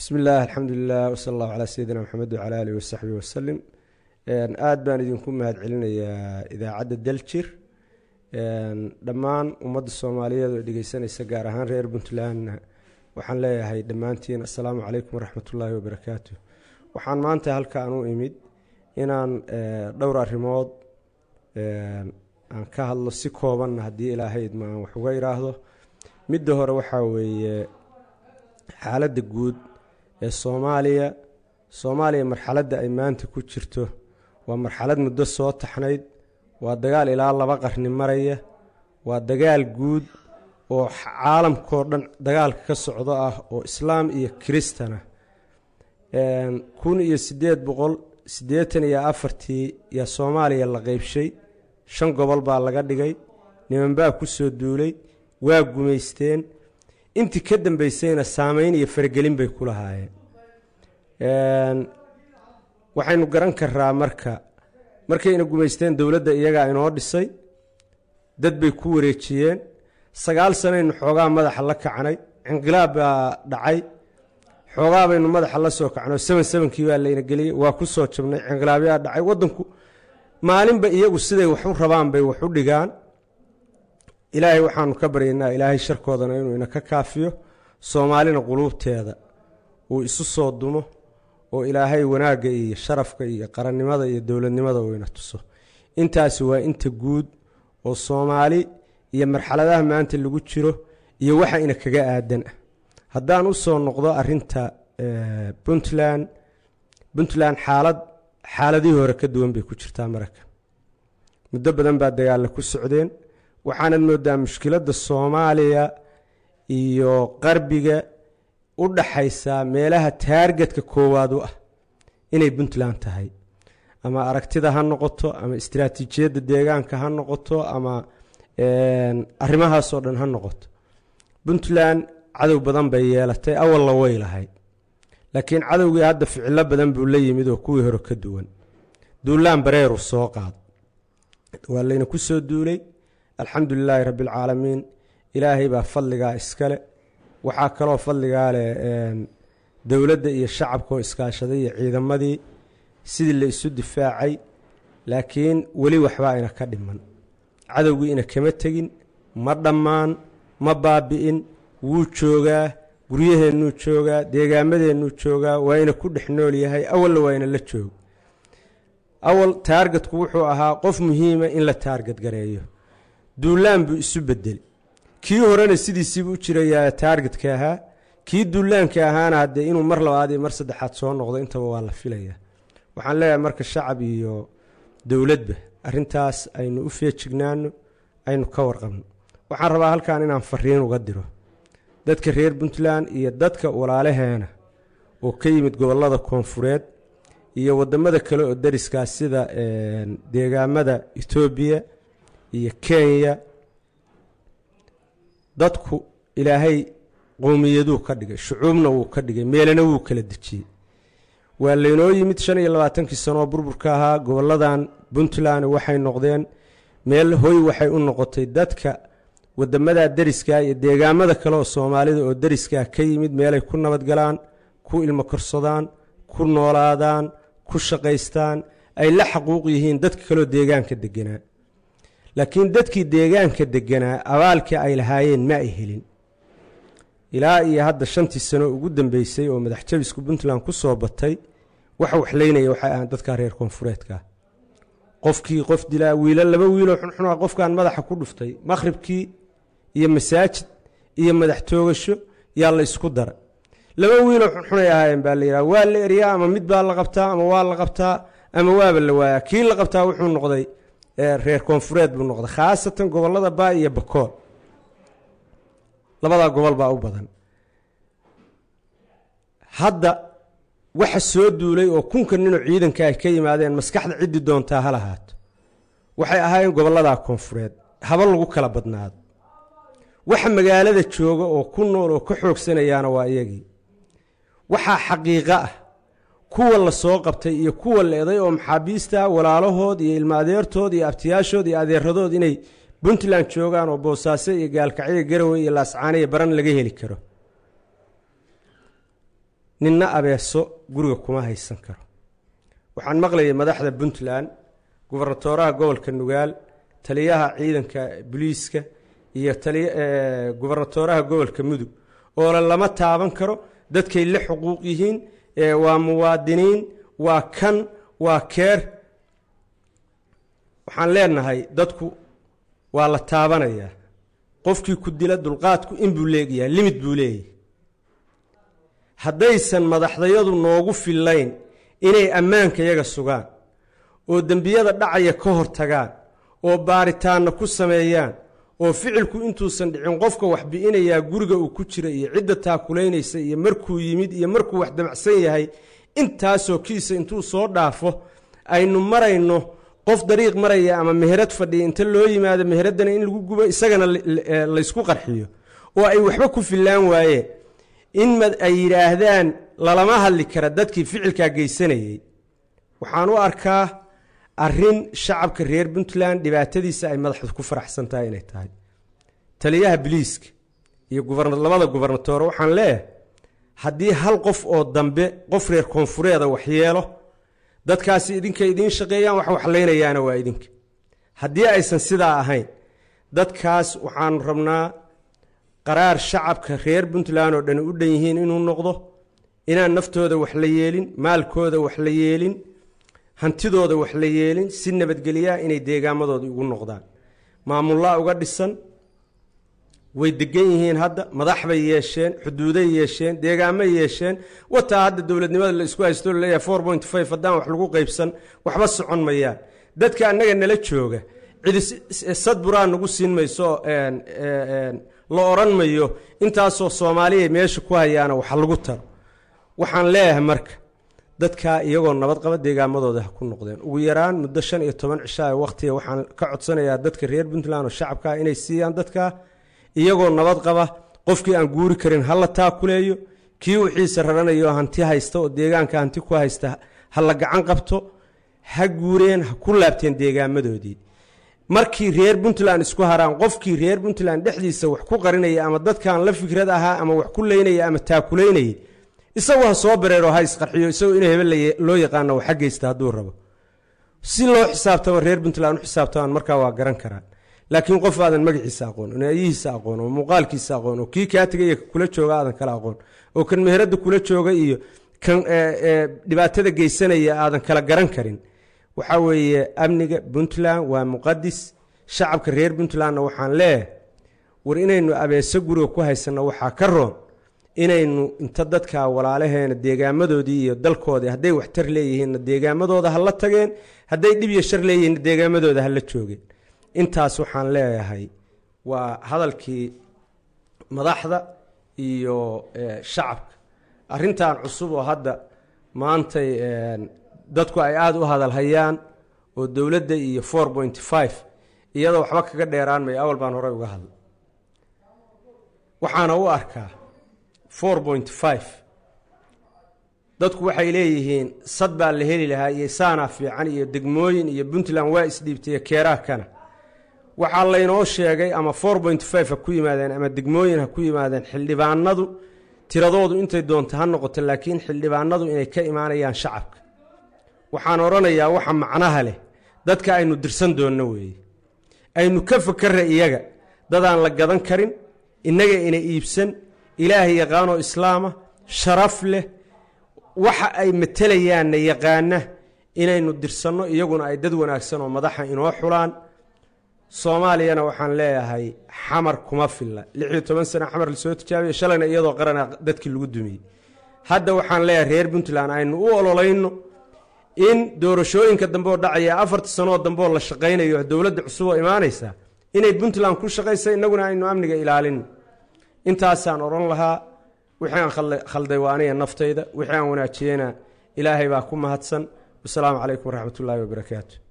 bismi illah alxamdulilah wsala allahu calaa sayidina maxamed wacala alihi wasaxbihi wasalim aada baan idinku mahad celinayaa idaacadda daljir dhammaan ummadda soomaaliyeed oo dhegeysanaysa gaar ahaan reer puntlandna waxaan leeyahay dhammaantiin assalaamu calaykum waraxmatullaahi wabarakaatu waxaan maanta halkaan u imid inaan dhowr arrimood aan ka hadlo si koobanna haddii ilaahay idma aan wax uga idhaahdo midda hore waxaa weeye xaaladda guud ee soomaaliya soomaaliya marxaladda ay maanta ku jirto waa marxalad muddo soo taxnayd waa dagaal ilaa laba qarni maraya waa dagaal guud oo caalamkao dhan dagaalka ka socdo ah oo islaam iyo kiristana kun iyo siddeed boqol siddeetan iyo afartii yaa soomaaliya la qeybshay shan gobol baa laga dhigay nimanbaa ku soo duulay waa gumaysteen intii ka dambeysayna saameyn iyo faragelin bay ku lahaayeen waxaynu garan karaa marka markayna gumaysteen dowladda iyagaa inoo dhisay dad bay ku wareejiyeen sagaal sanaynu xoogaa madaxa la kacnay cinqilaab baa dhacay xoogaa baynu madaxa la soo kacno seven sevenkii baa layna geliyey waa ku soo jabnay cinqilaabyaa dhacay waddanku maalinba iyagu siday wax u rabaan bay wax u dhigaan ilaahay waxaanu ka baryaynaa ilaahay sharkoodana inuu ina ka kaafiyo soomaalina quluubteeda uu isu soo dumo oo ilaahay wanaagga iyo sharafka iyo qarannimada iyo dowladnimada uu ina tuso intaasi waa inta guud oo soomaali iyo marxaladaha maanta lagu jiro iyo waxa ina kaga aadan ah haddaan u soo noqdo arinta puntland puntland xaalad xaaladihii hore ka duwan bay ku jirtaa maraka muddo badan baa dagaalla ku socdeen waxaanad moodaa mushkiladda soomaaliya iyo qarbiga u dhaxaysaa meelaha taargetka koowaad u ah inay puntland tahay ama aragtida ha noqoto ama istaraatiijiyadda deegaanka ha noqoto ama arrimahaasoo dhan ha noqoto puntland cadow badan bay yeelatay awalna way lahayd laakiin cadowgii hadda ficilo badan buu la yimid oo kuwii hore ka duwan duulaan bareeru soo qaad waa layna ku soo duulay alxamdu lilaahi rabbi alcaalamiin ilaahay baa fadligaa iskale waxaa kaloo fadligaa leh dowladda iyo shacabka oo iskaashaday iyo ciidamadii sidii la isu difaacay laakiin weli waxbaa ina ka dhiman cadowgii ina kama tegin ma dhammaan ma baabi'in wuu joogaa guryaheennuu joogaa deegaamadeennuu joogaa waa ina ku dhex nool yahay awalna waa ina la joogo awal taargetku wuxuu ahaa qof muhiima in la taarget gareeyo duulaan buu isu bedeli kii horena sidiisiibuu u jirayaa taargetka ahaa kii duulaanka ahaana haddee inuu mar labaad iyo mar saddexaad soo noqdo intaba waa la filayaa waxaan leeyahay marka shacab iyo dowladba arintaas aynu u feejignaano aynu ka warqabno waxaan rabaa halkan inaan fariin uga diro dadka reer puntland iyo dadka walaalaheena oo ka yimid gobolada koonfureed iyo wadamada kale oo dariskaa sida deegaamada etoobiya iyo kenya dadku ilaahay qowmiyaduu ka dhigay shucuubna wuu ka dhigay meelana wuu kala dejiyey waa laynoo yimid shan iyo labaatankii sanoo burburka ahaa goboladan puntland waxay noqdeen meel hoy waxay u noqotay dadka wadamada deriska iyo deegaamada kale oo soomaalida oo deriskaa ka yimid meelay ku nabadgalaan ku ilmo korsadaan ku noolaadaan ku shaqaystaan ay la xaquuq yihiin dadka kaleoo deegaanka deganaa laakiin dadkii deegaanka deganaa abaalkii ay lahaayeen ma ay helin ilaa iyo hadda shantii sano ugu dambeysay oo madax jabisku puntland ku soo batay waxa waxlaynaya waxay ahaan dadka reer koonfureedka qofkii qof dilaa wiilo laba wiiloo xunxuna qofkan madaxa ku dhuftay maqhribkii iyo masaajid iyo madax toogasho yaa la isku dara laba wiiloo xunxunay ahaayeen baa la yidhaha waa la eryaa ama mid baa la qabtaa ama waa la qabtaa ama waaba la waayaa kii la qabtaa wuxuu noqday reer koonfureed buu noqday khaasatan gobolada baa iyo bakool labadaa gobol baa u badan hadda waxa soo duulay oo kunka ninoo ciidanka ay ka yimaadeen maskaxda ciddii doontaa ha lahaato waxay ahaayeen gobolladaa koonfureed haba lagu kala badnaado waxa magaalada jooga oo ku nool oo ka xoogsanayaana waa iyagii waxaa xaqiiqo ah kuwa la soo qabtay iyo kuwa la eday oo maxaabiista walaalahood iyo ilmaadeertood iyo abtiyaashood iyo adeeradood inay puntland joogaan oo boosaaso iyo gaalkacyo garowe iyo laascaane iyo baran laga heli karo ninna abeeso guriga kuma haysan karo waxaan maqlayay madaxda puntland gubernatooraha gobolka nugaal taliyaha ciidanka booliiska iyo gubernatooraha gobolka mudug oole lama taaban karo dadkay la xuquuq yihiin waa muwaadiniin waa kan waa keer waxaan leenahay dadku waa la taabanayaa qofkii ku dila dulqaadku inbuu leegyahay limid buu leeyahy haddaysan madaxdayadu noogu fillayn inay ammaanka yaga sugaan oo dembiyada dhacaya ka hor tagaan oo baaritaanna ku sameeyaan oo ficilku intuusan dhicin qofka wax bi'inayaa guriga uu ku jira iyo cidda taakulaynaysa iyo markuu yimid iyo markuu wax damacsan yahay intaasoo kiisa intuu soo dhaafo aynu marayno qof dariiq maraya ama meherad fadhiya inta loo yimaado meheraddana in lagu gubo isagana laysku qarxiyo oo ay waxba ku fillaan waayeen in ay yidhaahdaan lalama hadli kara dadkii ficilkaa geysanayey waxaan u arkaa arrin shacabka reer puntland dhibaatadiisa ay madaxdu ku faraxsan tahay inay tahay taliyaha biliiska iyo labada gubernatoore waxaan leeyahay haddii hal qof oo dambe qof reer koonfureeda waxyeelo dadkaasi idinka idiin shaqeeyaan wax waxlaynayaana waa idinka haddii aysan sidaa ahayn dadkaas waxaanu rabnaa qaraar shacabka reer puntland oo dhani u dhan yihiin inuu noqdo inaan naftooda wax la yeelin maalkooda wax la yeelin hantidooda wax la yeelin si nabadgelyaa inay deegaamadooda ugu noqdaan maamullaa uga dhisan way degan yihiin hadda madax bay yeesheen xuduuday yeesheen deegaamay yeesheen wataa hadda dowladnimada la isku haysto laleeyahay four point five haddaan wax lagu qaybsan waxba socon mayaan dadka annaga nala jooga cidi sadburaa nagu siin mayso la odhan mayo intaasoo soomaaliya meesha ku hayaana wax lagu taro waxaan leeyahay marka dadkaa iyagoo nabad qaba deegaamadooda ha ku noqdeen ugu yaraan muddo shan iyo toban cishaa waqtiga waxaan ka codsanayaa dadka reer puntland oo shacabkaa inay siiyaan dadkaa iyagoo nabad qaba qofkii aan guuri karin ha la taakuleeyo kii wixiisa raranayo hanti haysta oo deegaanka hanti ku haysta ha la gacan qabto ha guureen ha ku laabteen deegaamadoodii markii reer puntland isku haraan qofkii reer puntland dhexdiisa wax ku qarinaya ama dadkan la fikrad ahaa ama wax ku leynaya ama taakulaynayay isagu ha soo bareero ha isqarxiyo isagoo in hebel loo yaqaano waxa geysta hadduu rabo si loo xisaabtamo reer puntland u xisaabtamaan markaa waa garan karaan laakiin qof aadan magaciisa aqoon oo naayihiisa aqoon oo muuqaalkiisa aqoon oo kii kaa tegaya kula jooga aadan kala aqoon oo kan meherada kula jooga iyo kan dhibaatada geysanaya aadan kala garan karin waxaa weeye amniga puntland waa muqadis shacabka reer puntlandna waxaan leeyahay war inaynu abeeso guriga ku haysanno waxaa ka roon inaynu inta dadka walaalaheena deegaamadoodii iyo dalkoodii hadday waxtar leeyihiinna deegaamadooda ha la tageen hadday dhib iyo shar leeyihiinna deegaamadooda ha la joogeen intaas waxaan leeyahay waa hadalkii madaxda iyo shacabka arrintan cusub oo hadda maantay dadku ay aada u hadalhayaan oo dowladda iyo four point five iyadoo waxba kaga dheeraan mayo awal baan horey uga hadlay waxaana u arkaa four point five dadku waxay leeyihiin sad baa la heli lahaa iyo saanaa fiican iyo degmooyin iyo puntland waa isdhiibtay keeraha kana waxaa laynoo sheegay ama four point five ha ku yimaadeen ama degmooyin ha ku yimaadeen xildhibaanadu tiradoodu intay doonto ha noqoto laakiin xildhibaanadu inay ka imaanayaan shacabka waxaan odhanayaa waxa macnaha leh dadka aynu dirsan doonno weeye aynu ka fakarra iyaga dadaan la gadan karin innaga ina iibsan ilaahay yaqaanoo islaama sharaf leh waxa ay matelayaanna yaqaana inaynu dirsanno iyaguna ay dad wanaagsan oo madaxa inoo xulaan soomaaliyana waxaan leeyahay xamar kuma filla lixiyo toban sana xamar lasoo tijaabiya shalayna iyadoo qarana dadkii lagu dumiyey hadda waxaan leeyahay reer puntland aynu u ololayno in doorashooyinka dambe oo dhacaya afarta sanoo dambe oo la shaqaynayo dowladda cusub oo imaanaysa inay puntland ku shaqaysa innaguna aynu amniga ilaalino intaasaan odhan lahaa wixii aan khalday waa aniga naftayda wixii aan wanaajiyena ilaahay baa ku mahadsan wasalaamu calaykum waraxmat ullaahi wabarakaatu